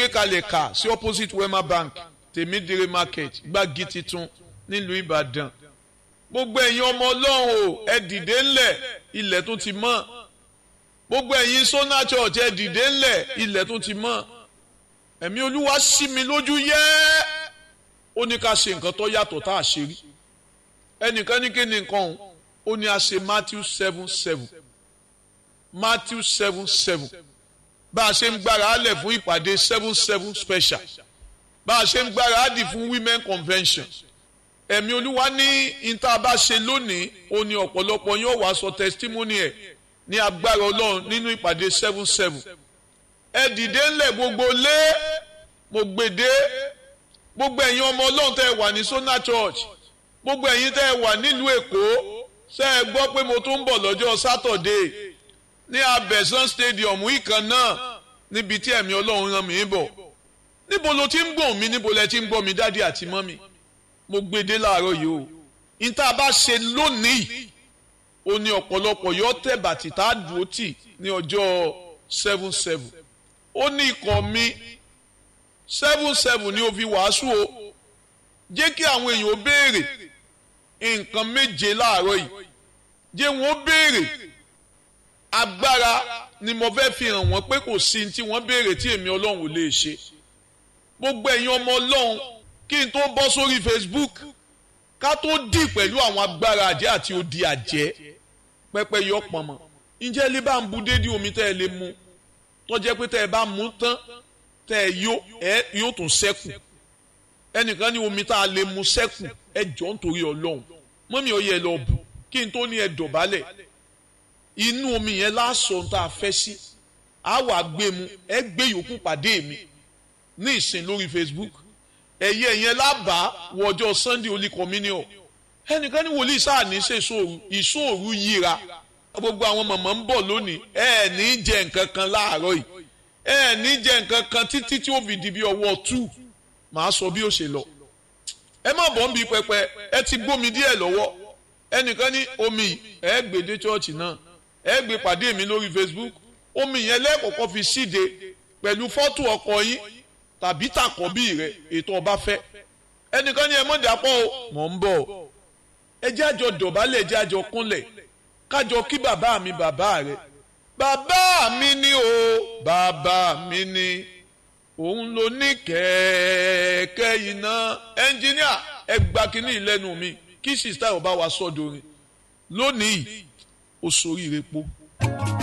gbé kalẹ̀ kà sí opposite wema bank tèmídìrí market gbági titun nílùú ìbàdàn gbogbo ẹ̀yin ọmọ ọlọ́run o ẹ dìde ńlẹ̀ ilẹ̀ tó ti mọ́ gbogbo ẹ̀yin sona church ẹ dìde ńlẹ̀ ilẹ̀ tó ti mọ́ ẹ̀mí olúwa sí mi lójú yẹ́ ó ní ká ṣe nǹkan tó yàtọ̀ tá a ṣe rí ẹnìkan ní kí ni nǹkan òun ó ní a ṣe matthew seven seven matthew seven seven bá a ṣe ń gbára á lẹ̀ fún ìpàdé seven seven special bá a ṣe ń gbára á dì fún women convention ẹ̀mí olúwa ní ìta bá ṣe lónìí ó ní ọ̀pọ̀lọpọ̀ yóò wá sọ testimony ẹ̀ ní agbára ọlọ́run nínú ìpàdé seven seven ẹ dìde ńlẹ̀ gbogbo lé mo gbèdé gbogbo ẹ̀yin ọmọ ọlọ́run tẹ́ ẹ wà ní Sona Church gbogbo ẹ̀yin tẹ́ ẹ wà nílùú èkó ṣé ẹ gbọ́ pé mo tún ń bọ̀ lọ́jọ́ sátọ̀dé ní abẹ́sán stadium ìkan náà níbi tí ẹ̀mí ọlọ́run rán mi bọ̀ níbo ló ti ń gbọ̀n mi níbo lẹ ti ń gbọ́ mi dádì àti mọ́mì mo gbèdé láàárọ̀ yìí o níta bá ṣe lónìí ó ní ọ̀pọ̀lọpọ̀ yọ tẹ̀ bàtì tá a dùn ó tì ní ọjọ́ seven seven ó ní ikọ̀ mi seven seven ni ó fi wàásù o jẹ́ kí àwọn èèyàn ó béèrè nǹkan méje láàárọ̀ yìí jẹ́ wọn ó béèrè agbára ni mo fẹ́ fi hàn wọ́n pé kò sí tí wọ́n béèrè tí èmi ọlọ́run ò lè ṣe gbogbo ẹ̀yin ọmọ ọlọ́run kí n tó bọ́ sórí Facebook ká tó dì pẹ̀lú àwọn agbára àjẹ́ àti odi àjẹ́ pẹ́pẹ́ yọ pọ̀nmọ́ ǹjẹ́ ilé bá ń bu dédé omi tẹ́ ẹ lè mu tó jẹ́ pé tẹ́ ẹ bá mú tán tẹ́ ẹ yó ẹ yóò tún ṣẹ́kù ẹnìkan ní omi tá a lè mu ṣẹ́kù ẹ jọ nítorí ọlọ́run mọ́mí ọ yẹ lọ bù kí n tó ní ẹ dọ̀bálẹ̀ inú omi yẹn lásán tá a fẹ́ sí a wà gbé mu ẹ gbé yòókù pàdé mi ní ìsìn lórí Facebook ẹ̀yẹ yẹn lábàá wọ ọjọ́ Sunday holy communion ẹnìkan ní wòlíì sáà ní ṣe ìṣòro ìṣòro yíra gbogbo àwọn mọ̀mọ́ ń bọ̀ lónìí ẹ ní jẹ nǹkan kan láàárọ̀ yìí ẹ ní jẹ nǹkan kan títí tí ó fi di bí ọwọ́ two màá sọ bí ó ṣe lọ ẹ má bọ̀ ń bi pẹpẹ ẹ ti gbómi díẹ̀ lọ́wọ́ ẹnìkan ní omi ẹ gbé dé chọ́ọ̀chì náà ẹ gbé pàdé mi lórí Facebook omi yẹn lẹ́ẹ̀kọ̀kọ́ fi síde pẹ̀lú fọ́tò ọkọ yín tàbí tàkọ́bí rẹ ètò ọba fẹ́ ẹnìkan ní ẹ mọ̀ dàpọ̀ o mọ̀ ń bọ̀ ẹ jẹ́ àjọ dọ̀bálẹ̀ ẹ jẹ́ àjọ kúnlẹ̀ kájọ kí bàbá mi bàbá rẹ bàbá mi ni o bàbá mi ni òun ló ní kẹ̀kẹ́ iná ẹnjìníà ẹ gba kínní ìlẹ́nu mi kí sista ọba wa sọ́dọ̀ rìn lónìí ó soríire po.